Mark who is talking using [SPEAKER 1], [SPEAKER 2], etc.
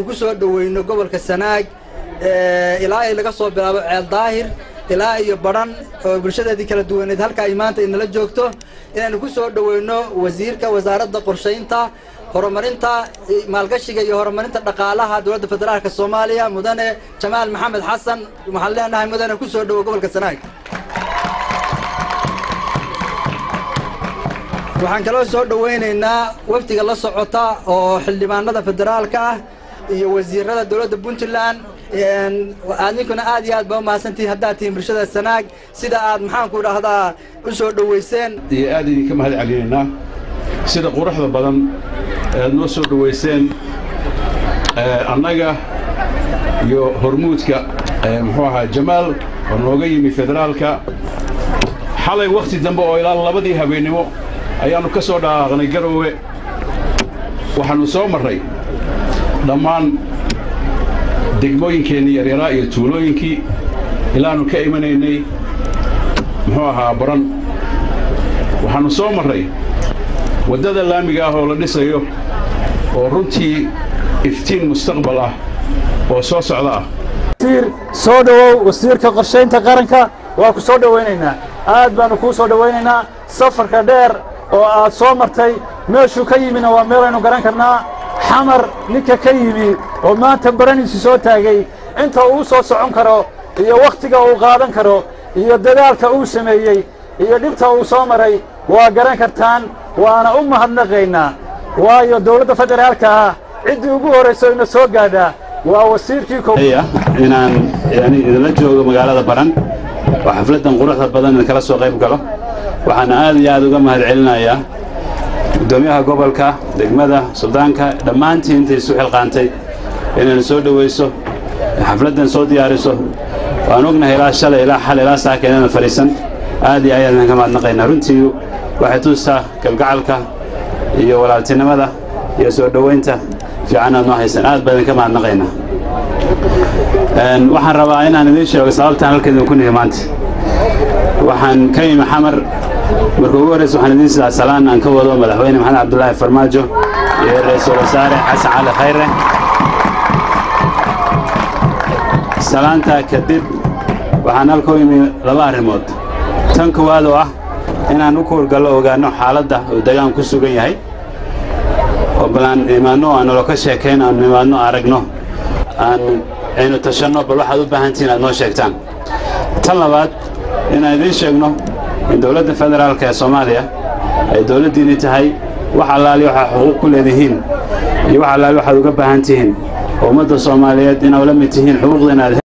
[SPEAKER 1] ku soo dhoweyno gobolka sanaag ilaa ay laga soo bilaabo ceel daahir ilaa iyo badhan oo bulshadeedii kala duwaneed halka ay maanta inala joogto inaynu ku soo dhoweyno wasiirka wasaaradda qorshaynta horumarinta maalgashiga iyo horumarinta dhaqaalaha dowladda federaalka soomaaliya mudane jamaal maxamed xasan waxaan leenahay mudane ku soo dhowo gobolka sanaag waxaan kaloo soo dhoweynaynaa wafdiga la socota oo xildhibaanada federaalka ah iyo wasiirada dowladda puntland adinkuna aad iyo aad baa umahadsantihiin haddaad tihiin bulshada sanaag sida aad maxaanku idhaahdaa u soo dhoweyseen
[SPEAKER 2] iyo aad idinka mahad celinaynaa sida quruxda badan ead noo soo dhowayseen annaga iyo hormuudka muxuu ahaa jamaal oo nooga yimi federaalka xalay wakhti dambe oo ilaa labadii habeennimo ayaannu ka soo dhaqaaqnay garoowe waxaannu soo marray dhammaan degmooyinkeennii yaryaraa iyo tuulooyinkii ilaannu ka imanaynay muxuu ahaa baran waxaannu soo marray waddada laamiga ah oo la dhisayo oo runtii iftiin mustaqbal ah oo soo socda ah
[SPEAKER 3] wasiir soo dhowow wasiirka qorshaynta qaranka waa ku soo dhowaynaynaa aad baannu kuu soo dhowaynaynaa safarka dheer oo aad soo martay meeshuu ka yimina waa meelaynu garan karnaa xamar ninka ka yimi oo maanta baraniisu soo taagay inta uu soo socon karo iyo wakhtiga uu qaadan karo iyo dadaalka uu sameeyey iyo dhibta uu soo maray waa garan kartaan waana u mahadnaqaynaa waayo dawladda federaalka ah ciddii ugu horrayso ina soo gaadhaa waa wasiirkii
[SPEAKER 4] inaan yani idinla joogo magaalada baran oo xafladdan quruxda badan idinkala soo qayb galo waxaana aad iyo aad uga mahad celinayaa guddoomiyaha gobolka degmada suldaanka dhammaantii intay isu xilqaantay inaynu soo dhowayso xafladdan soo diyaariso waan ognahay ilaa shalay ilaa xal ilaa saaka inayna fadhiisan aad iyo ayaad idinka mahadnaqaynaa runtii waxay tuustaa kalgacalka iyo walaaltinimada iyo soo dhowaynta fiican aad noo haysaan aad baa idinka mahadnaqaynaa waxaan rabaa inaan idiin sheego sababtaan halkan idinku nihi maanta waxaan ka yimi xamar marka ugu horraysa waxaan idiin sidaa salaan aan ka wado madaxweyne maxamed cabdulaahi farmaajo iyo ra-iisul wasaare xasan cali khayre salaantaa kadib waxaan halka u yimi laba arrimood tan koowaad oo ah inaan u kuurgallo ogaanno xaaladda uu degaan ku sugan yahay oo bal aan imaanno aan nolo ka sheekayn aan imaanno aragno aan aynu tashanno bal waxaad u baahantihiin aad noo sheegtaan tan labaad inaan idiin sheegno in dowladda federaalka ee soomaaliya ay dowladdiinni tahay wax allaali waxaa xuquuq ku leedihiin iyo wax allaali waxaad uga baahan tihiin oo ummadda soomaaliyeed inaad la mid tihiin xuquuqda inaad